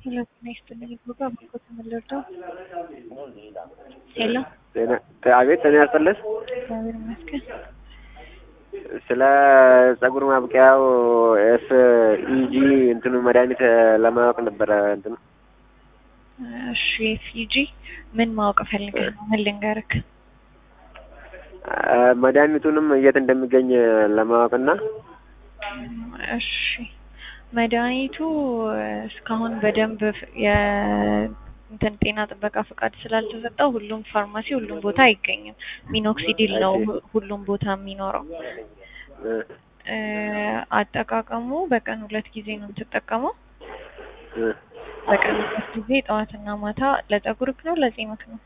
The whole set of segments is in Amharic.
ሄሎ ጤና ይስጥልኝ ጉጋ በጎ ተመለርደው ሄሎ አቤት ጤና ያስጥልህ። እግዚአብሔር ይመስገን። ስለ ጸጉር ማብቂያው ኤስ ኢጂ እንትኑ መድኃኒት ለማወቅ ነበረ እንትኑ እሺ ፊጂ ምን ማወቅ ፈልገህ ነው? ምን ልንገርክ? መድኃኒቱንም የት እንደሚገኝ ለማወቅና እሺ መድኃኒቱ እስካሁን በደንብ የ እንትን ጤና ጥበቃ ፈቃድ ስላልተሰጠው ሁሉም ፋርማሲ ሁሉም ቦታ አይገኝም። ሚኖክሲዲል ነው ሁሉም ቦታ የሚኖረው። አጠቃቀሙ በቀን ሁለት ጊዜ ነው የምትጠቀመው። በቀን ሁለት ጊዜ ጠዋትና ማታ። ለጸጉርክ ነው ለጺምክ ነው?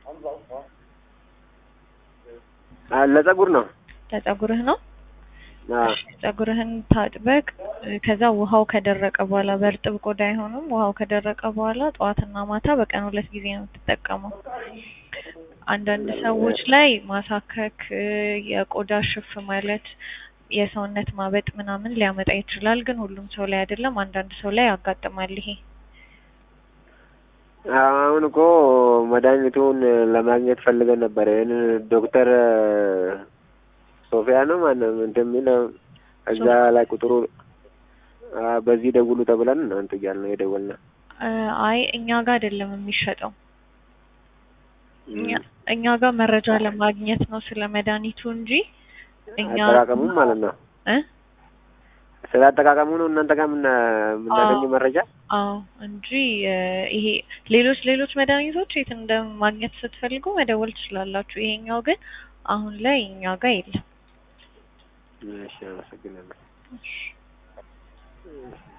ለጸጉር ነው። ለጸጉርህ ነው። ጸጉርህን ታጥበቅ። ከዛ ውሃው ከደረቀ በኋላ በእርጥብ ቆዳ አይሆንም። ውሃው ከደረቀ በኋላ ጠዋትና ማታ በቀን ሁለት ጊዜ ነው የምትጠቀመው። አንዳንድ ሰዎች ላይ ማሳከክ፣ የቆዳ ሽፍ ማለት፣ የሰውነት ማበጥ ምናምን ሊያመጣ ይችላል። ግን ሁሉም ሰው ላይ አይደለም። አንዳንድ ሰው ላይ ያጋጥማል ይሄ። አሁን እኮ መድኃኒቱን ለማግኘት ፈልገን ነበር። ይህን ዶክተር ሶፊያ ነው ማነው እንደሚለው እዛ ላይ ቁጥሩ በዚህ ደውሉ ተብለን እናንተ እያልን ነው የደወልነው። አይ እኛ ጋር አይደለም የሚሸጠው። እኛ ጋር መረጃ ለማግኘት ነው ስለ መድኃኒቱ እንጂ እኛ አጠቃቀሙም ማለት ነው እ ስለ አጠቃቀሙ ነው እናንተ ጋር የምናገኘው መረጃ። አዎ እንጂ ይሄ ሌሎች ሌሎች መድኃኒቶች የት እንደማግኘት ስትፈልጉ መደወል ትችላላችሁ። ይሄኛው ግን አሁን ላይ እኛ ጋር የለም። እሺ፣ አመሰግናለሁ።